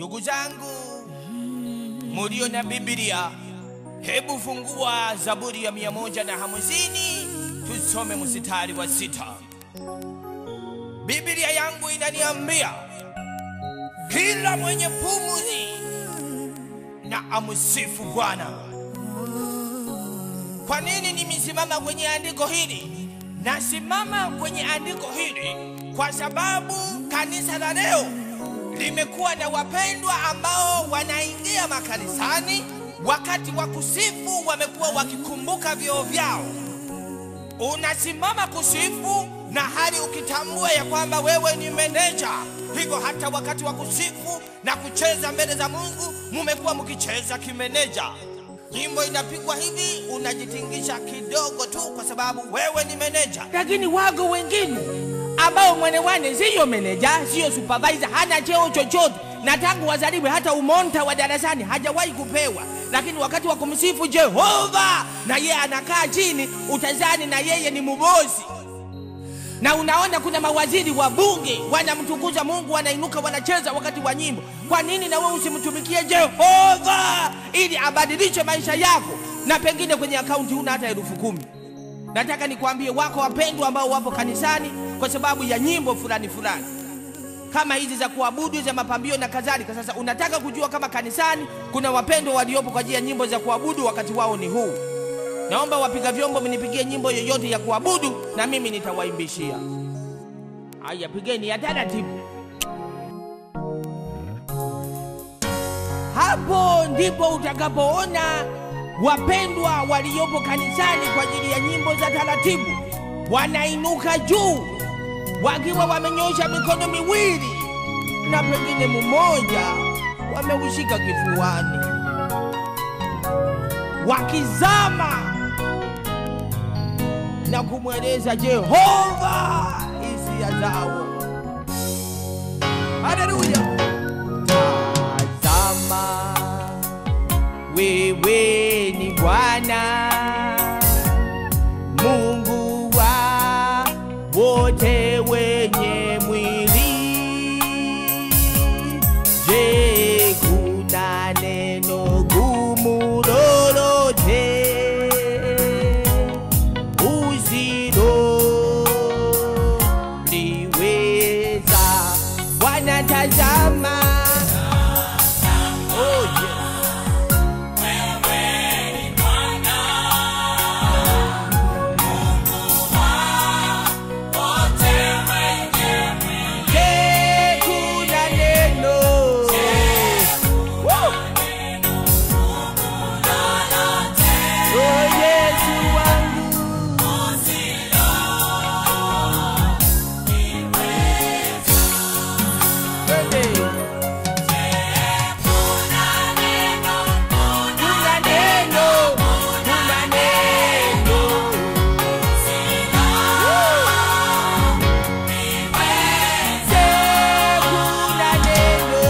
Ndugu zangu mulio na Biblia, hebu fungua Zaburi ya mia moja na hamsini tusome mstari wa sita. Biblia yangu inaniambia kila mwenye pumzi na amsifu Bwana. Kwa nini nimesimama kwenye andiko hili? Nasimama kwenye andiko hili kwa sababu kanisa la leo limekuwa na wapendwa ambao wanaingia makanisani, wakati wa kusifu wamekuwa wakikumbuka vyoo vyao. Unasimama kusifu na hali ukitambua ya kwamba wewe ni meneja, hivyo hata wakati wa kusifu na kucheza mbele za Mungu mumekuwa mkicheza kimeneja. Nyimbo inapigwa hivi, unajitingisha kidogo tu kwa sababu wewe ni meneja. lakini wago wengine ambao mwenewane siyo meneja siyo supervisor hana cheo chochote na tangu wazaliwe hata umonta wa darasani hajawahi kupewa lakini wakati wa kumsifu jehova na yeye anakaa chini utazani na yeye ni mubosi na unaona kuna mawaziri wa bunge wanamtukuza mungu wanainuka wanacheza wakati wa nyimbo kwa nini na wewe usimtumikie jehova ili abadilishe maisha yako na pengine kwenye akaunti huna hata elfu kumi nataka nikwambie wako wapendwa ambao wapo kanisani kwa sababu ya nyimbo fulani fulani kama hizi za kuabudu za mapambio na kadhalika sasa unataka kujua kama kanisani kuna wapendwa waliopo kwa ajili ya nyimbo za kuabudu wakati wao ni huu naomba wapiga vyombo mnipigie nyimbo yoyote ya kuabudu na mimi nitawaimbishia haya pigeni ya taratibu hapo ndipo utakapoona wapendwa waliopo kanisani kwa ajili ya nyimbo za taratibu wanainuka juu wakiwa wamenyosha mikono miwili na pengine mmoja wameushika kifuani wakizama na kumweleza Jehova hisia zao. Haleluya! Tazama, wewe ni Bwana Mungu wa wote wenye mwili. Je, kuna neno gumu lolote usiloliweza? Bwana tazama, oh, yeah. Je, kuna neno Woo! Oh, Yesu wangu Twende. Kuna neno, kuna neno. Je, kuna neno.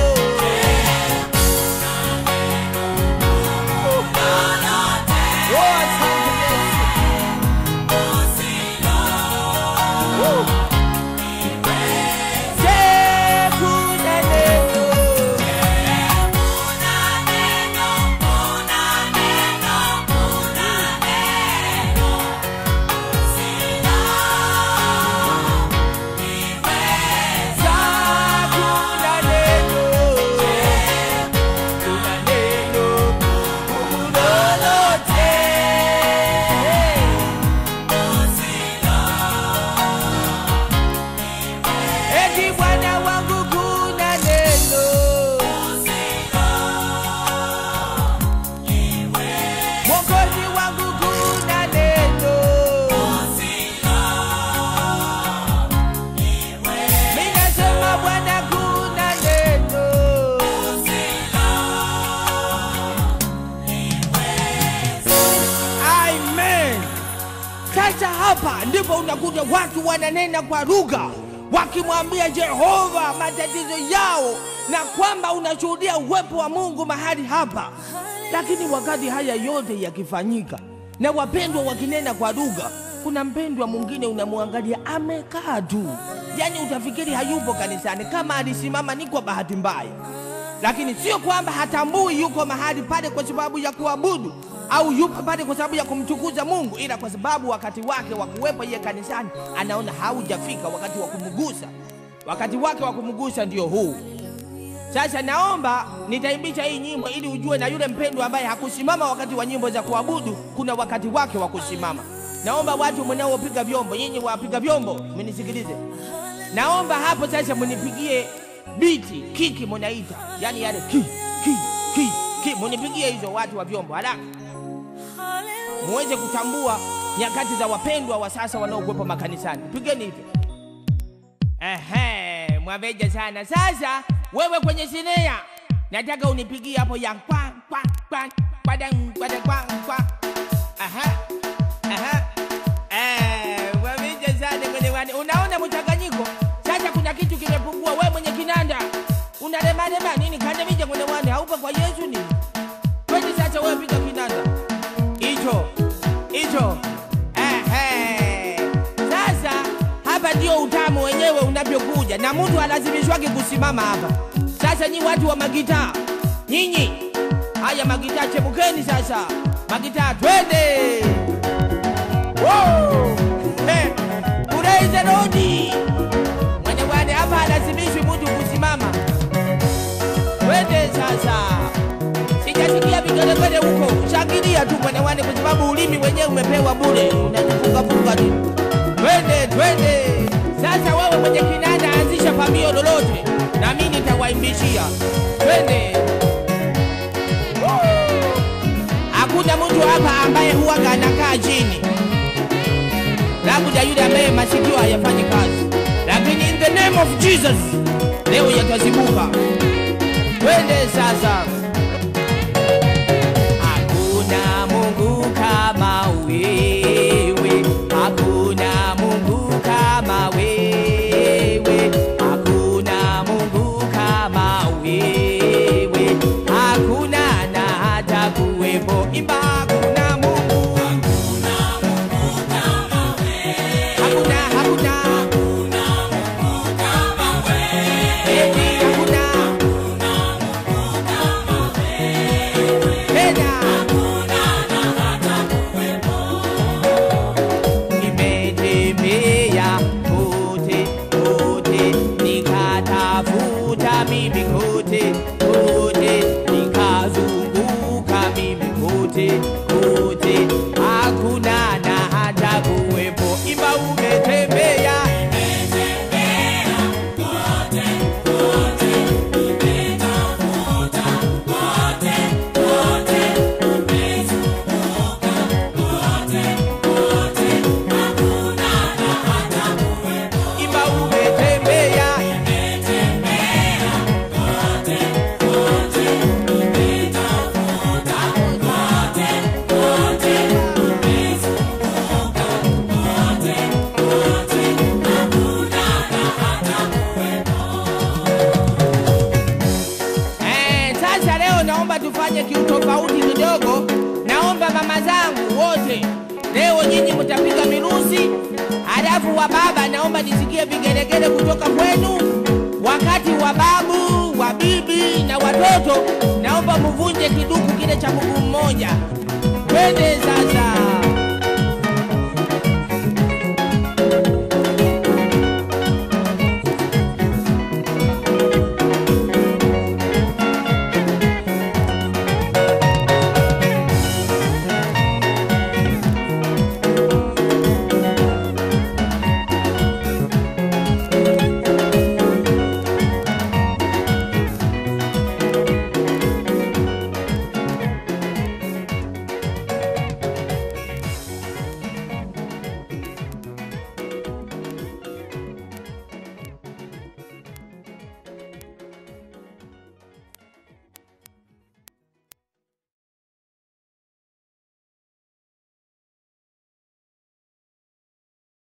Oh, asante Yesu. Woo. Je, kuna neno. Za kuna neno. Kuna neno gumu lolote. Eti Bwana wangu kuna neno. Mwokozi wangu kuna neno. Mimi nasema Bwana kuna neno. Amen. Sasa hapa ndipo unakuta watu wananena kwa lugha wakimwambia Jehova matatizo yao na kwamba unashuhudia uwepo wa Mungu mahali hapa. Lakini wakati haya yote yakifanyika na wapendwa wakinena kwa lugha, kuna mpendwa mwingine unamwangalia amekaa tu, yaani utafikiri hayupo kanisani, kama alisimama ni kwa bahati mbaya. lakini sio kwamba hatambui yuko mahali pale kwa sababu ya kuabudu au yupo pale kwa sababu ya kumtukuza Mungu, ila kwa sababu wakati wake wa kuwepo yeye kanisani anaona haujafika wakati wa kumgusa. Wakati wake wa kumgusa ndio huu. Sasa naomba nitaimbisha hii nyimbo ili ujue na yule mpendwa ambaye hakusimama wakati wa nyimbo za kuabudu, kuna wakati wake wa kusimama. Naomba watu mnaopiga vyombo, nyinyi wapiga vyombo, mnisikilize. Naomba hapo sasa mnipigie biti, kiki munaita, yani yale ki ki ki ki, munipigie hizo watu wa vyombo haraka, muweze kutambua nyakati za wapendwa wa sasa wanaokuwepo makanisani. Pigeni hivyo. Ehe, mwaveja sana. Sasa wewe kwenye sinea, nataka unipigie hapo ya kwa kwa kwa kwa dang kwa dang kwa kwa. Aha. Aha. Eh, mwaveja sana kwenye wani. Unaona mchanganyiko? Sasa kuna kitu kimepungua. Wewe mwenye kinanda unalema lema nini? Kanda mija kwenye wani haupo kwa Yesu nini? Kwani sasa wewe piga kinanda hicho hicho. Ehe. Sasa hapa ndio utamu wenyewe unavyokuja, na mtu alazimishwake kusimama hapa. Sasa nyi watu wa magitaa, nyinyi haya magitaa, chepukeni sasa, magitaa, twende Woo! Eh, praise the Lord. Mwenye wane hapa alazimishwi mtu kusimama. Twende sasa, sijasikia vigelegele huko, shangilia tu mwenye wane, kwa sababu ulimi wenyewe umepewa bure, unajifungafunga tu. Twende, twende. Sasa wewe mwenye kinanda anzisha pambio lolote, na mimi nitawaimbishia. Twende. Woo! Hakuna mtu hapa ambaye huwaga anakaa chini, labda yule ambaye masikio hayafanyi kazi, lakini in the name of Jesus leo yatazibuka. Twende sasa. Hakuna Mungu kama wewe, hakuna Mungu kama wewe, hakuna Mungu kama wewe, hakuna na hata kuwepo. Imba hakuna Mungu, hakuna, hakuna, eti hakuna, tena nimetembea kote kote, nikatafuta mimi kote kote, nikazunguka mimi kote kote, hakuna na hata kuwepo. Imba umetembea imba umetembea Eh, sasa leo naomba tufanye kiutofauti kidogo. Naomba mama zangu wote leo nyinyi mtapiga mirusi, halafu wa baba naomba nisikie vigelegele kutoka kwenu. Wakati wa babu, wa bibi na watoto naomba muvunje kiduku kile cha mguu mmoja. Twende sasa.